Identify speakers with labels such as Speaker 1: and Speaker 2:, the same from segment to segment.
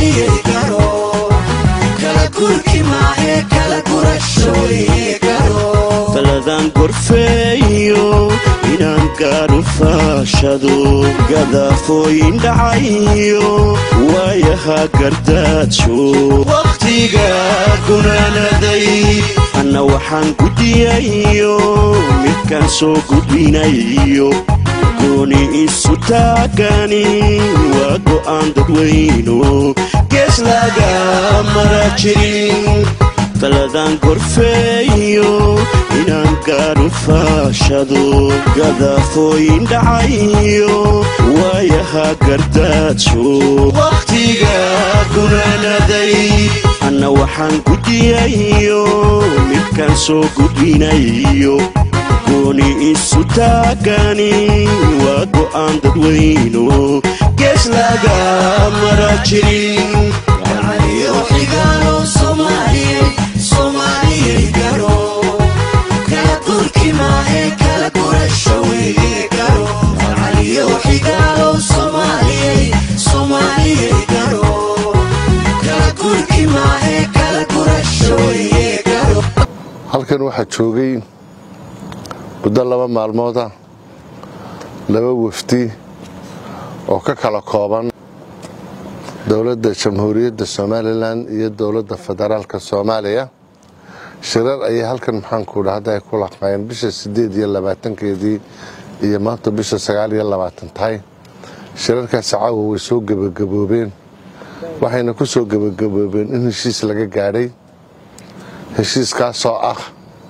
Speaker 1: soomaaliyay garo kala gurki maahe kala gurashooye garo
Speaker 2: taladan gorfeeyo inaan gaadhu faashado gadaafooyin dhacayo waayaha gardaajo wakhtiga gunaanaday anna waxaan gudiyayo midkaan soo gudbinayo gooni isu taagani waa go'aan dadweyno gees laga mara jirin taladan gorfeeyo inaan gaadhu faashado gadaafooyin dhacayo waayaha gardaajo wakhtiga gunaanaday anna waxaan gudiyayo midkaan soo gudbinayo gooni isu taagani waa go'aan dadweyno gees laga mara jirin
Speaker 1: xigaalo soomaaliyay soomaaliyay garo kala gurki maahe kala gurashooye garo caliyo xigaalo soomaaliyay soomaaliyay garo kala gurki maahe kala gurashooye garo
Speaker 3: halkan waxaa joogay muddo laba maalmooda laba wafdi oo ka kala kooban dowladda jamhuuriyadda somalilan iyo dowladda federaalka soomaaliya shirar ayay halkan maxaanku dhahda ay ku laqaayeen bisha sideed iyo labaatankeedii iyo maanta bisha sagaal iyo labaatan tahay shirarkaasi caawa way soo gebagaboobeen waxayna ku soo gebagaboobeen in heshiis laga gaadhay heshiiskaasoo ah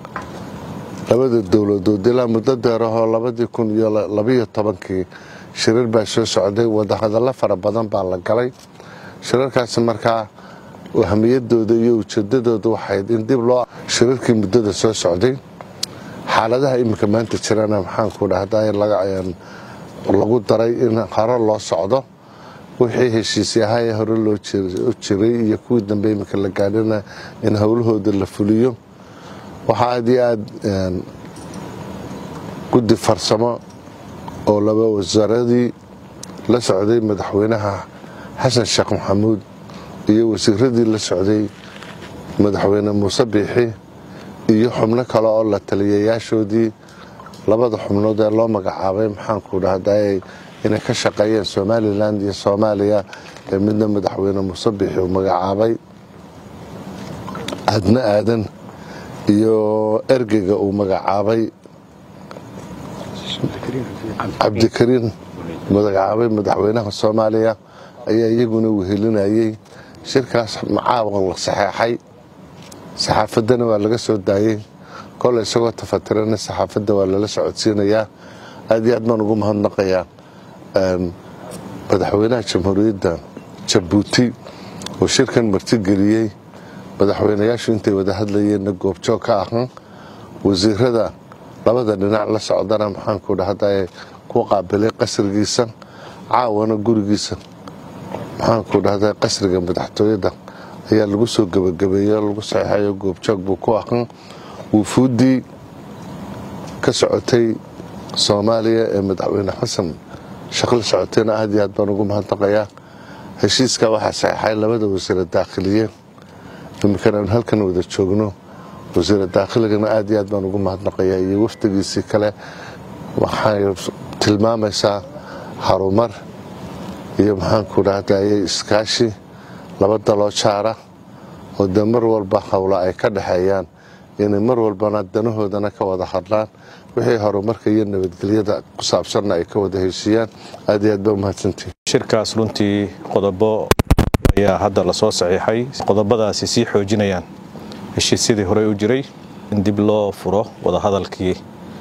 Speaker 3: labada dowladood ilaa muddo deerahoo labadii kun iyo labiyo tobankii shirar baa soo socday wadahadallo fara badan baa la galay shirarkaasi markaa ahmiyadooda iyo ujeedadooda waxayd in dib loo shirarkii muddada soo socday xaaladaha iminka maanta jirana maxaanku dhahda lagu daray in hore loo socdo wixii heshiisyahaye hore loo jiray iyo kuwii dambe iminka la gaadhina in howlahooda la fuliyo waxaa aad iyo aad guddi farsamo oo laba wasaaradii la socday madaxweynaha xasan sheekh maxamuud iyo wasiiradii la socday madaxweyne muuse biixi iyo xubno kale oo la taliyayaashoodii labada xubnood ee loo magacaabay maxaanku dhahday inay ka shaqeeyeen somalilan iyo soomaaliya ee midna madaxweyne muuse biixi uu magacaabay aadna aadan iyo ergeyga uu magacaabay cabdikariin magacaabay madaxweynaha soomaaliya ayaa iyaguna wehelinayay shirkaas macaawan la saxeexay saxaafadana waa laga soo daayey kole isagoo tafatirana saxaafadda waa lala socodsiinayaa aad iyo aad baan ugu mahadnaqayaa madaxweynaha jamhuuriyadda jabuuti oo shirkan martigeliyey madaxweynayaashu intay wada hadlayeenna goobjoog ka ahan wasiirada labada dhinac la socdana maxaanku dhahda ku qaabilay qasrigiisa caawana gurigiisa maxaanku dhahda qasriga madaxtooyada ayaa lagu soo gebagabeeyey oo lagu saxeexayo goobjoog buu ku ahan wufuuddii ka socotay soomaaliya ee madaxweyne xasan shaqla socotayna aad iyo aad baan ugu mahadnaqayaa heshiiska waxaa saxeexay labada wasiira daakhiliye iminkana aan halkan wada joogno wasiira daakhiligana aad iyo aad baan ugu mahadnaqayaa iyo wafdigiisii kale waxay tilmaamaysaa harumar iyo maxaanku dhahdaye iskaashi laba daloo jaara oo dee mar walba howla ay ka dhexeeyaan inay mar walbana danahoodana ka wada hadlaan wixii horumarka iyo nabadgelyada ku saabsanna ay ka wada heshiiyaan aad iyo aad baa umahadsantihin
Speaker 4: shirkaas runtii qodobo ayaa hadda lasoo saxiixay qodobadaasi sii xoojinayaan heshiisyadii horey u jiray in dib loo furo wadahadalkii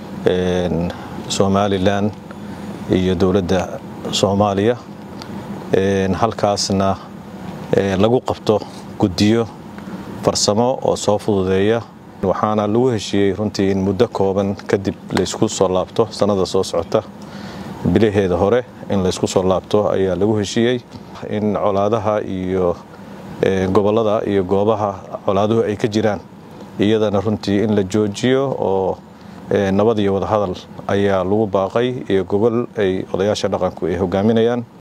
Speaker 4: somalilan iyo dowladda soomaaliya halkaasna lagu qabto guddiyo farsamo oo soo fududeeya waxaana lagu heshiiyey runtii in muddo kooban kadib laysku soo laabto sannada soo socota bilaheeda hore in laysku soo laabto ayaa lagu heshiiyey in colaadaha iyo gobollada iyo goobaha colaaduhu ay ka jiraan iyadana runtii in la joojiyo oo nabad iyo wadahadal ayaa lagu baaqay iyo gobol ay odayaasha dhaqanku ay hogaaminayaan